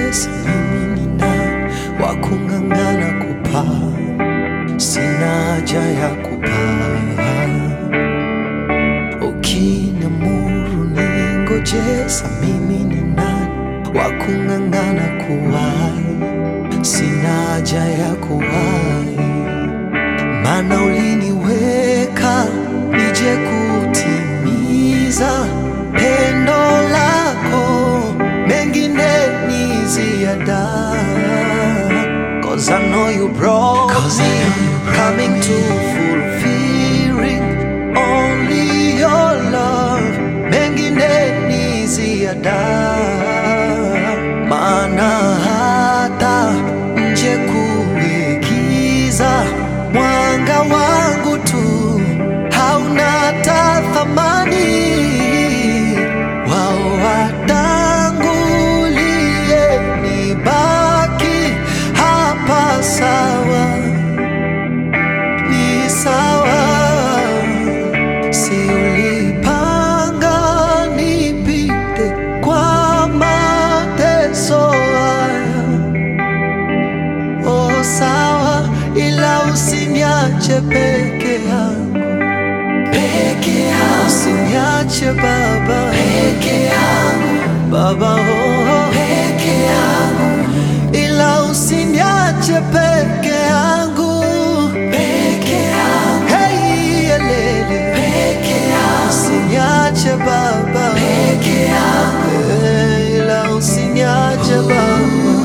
Yesu, mimi ni nani wa kung'ang'ana kupaa? Sina haja ya kupaa. Ukiniamuru ningoje, sa mimi ni nani wa kung'ang'ana kuwahi? Sina haja ya kuwahi, maana uliniweka nije kutimiza pendo lako, mengine ni ziada. Cause I know you brought me coming to fulfilling only your love, mengine ni ziada. Maana hata nje kuigiza mwanga wangu tu hauna hata thamani. Wao watangulie, nibaki hapa sawa, ni sawa. Si ulipanga nipite kwa mateso haya Oh, sawa, ila usiniache peke yangu, peke yangu, usiniache Baba, peke yangu, Baba, oh, peke yangu, ila usiniache peke yangu, peke yangu, hey, elele, peke yangu, usiniache Baba, peke yangu, hey, ila usiniache Baba.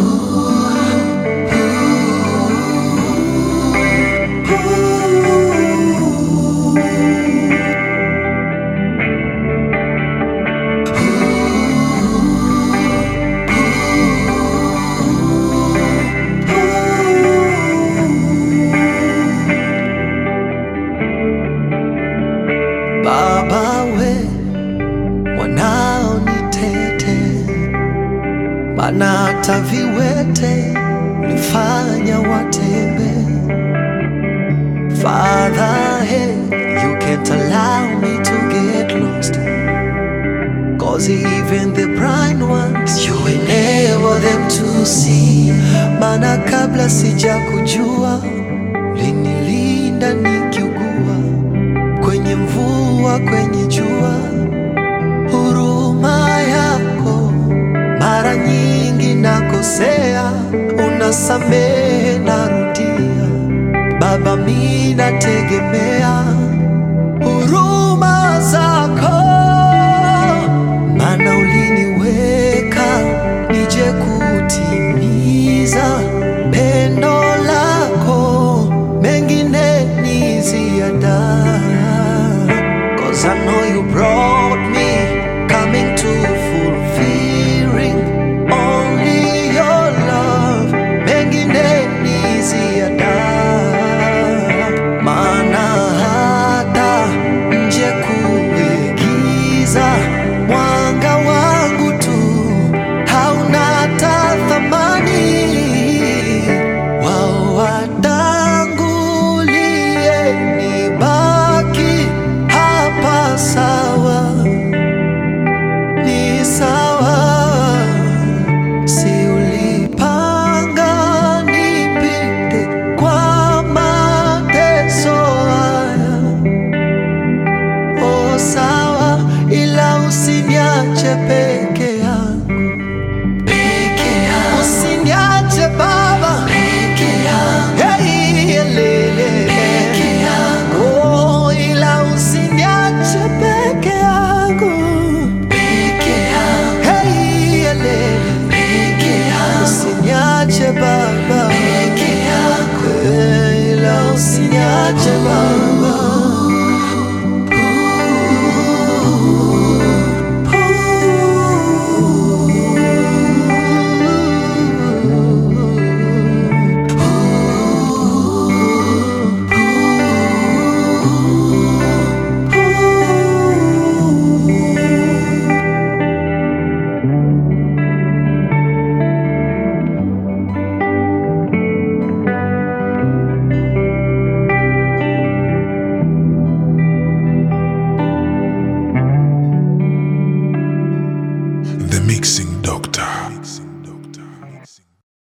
Baba we mwanao nitete, maana hata viwete ulifanya watembe. Father, hey, you can't allow me to get lost. Cause even the blind ones you enable them to see. Maana kabla sija kujua linilinda nikiugua kwenye mvua, kwenye jua, huruma yako mara nyingi nakosea, unasamehe, narudia. Baba, mi nategemea huruma zako, maana uliniweka nije kutimiza pendo lako, mengine ni ziada. Cause I know you brought me coming to fulfilling only your love, mengine ni ziada. Maana hata nje kuigiza mwanga wangu tu hauna hata thamani. Wao watangulie, nibaki hapa sawa, ni sawa. Si ulipanga nipite kwa mateso haya Oh, sawa, ila usiniache peke yangu, peke yangu, usiniache Baba, peke yangu, hey, elele, peke yangu, oh, ila usiniache peke yangu, peke yangu, hey, elele, peke yangu, usiniache Baba, peke yangu, hey, ila usiniache Baba. The Mixing Doctor.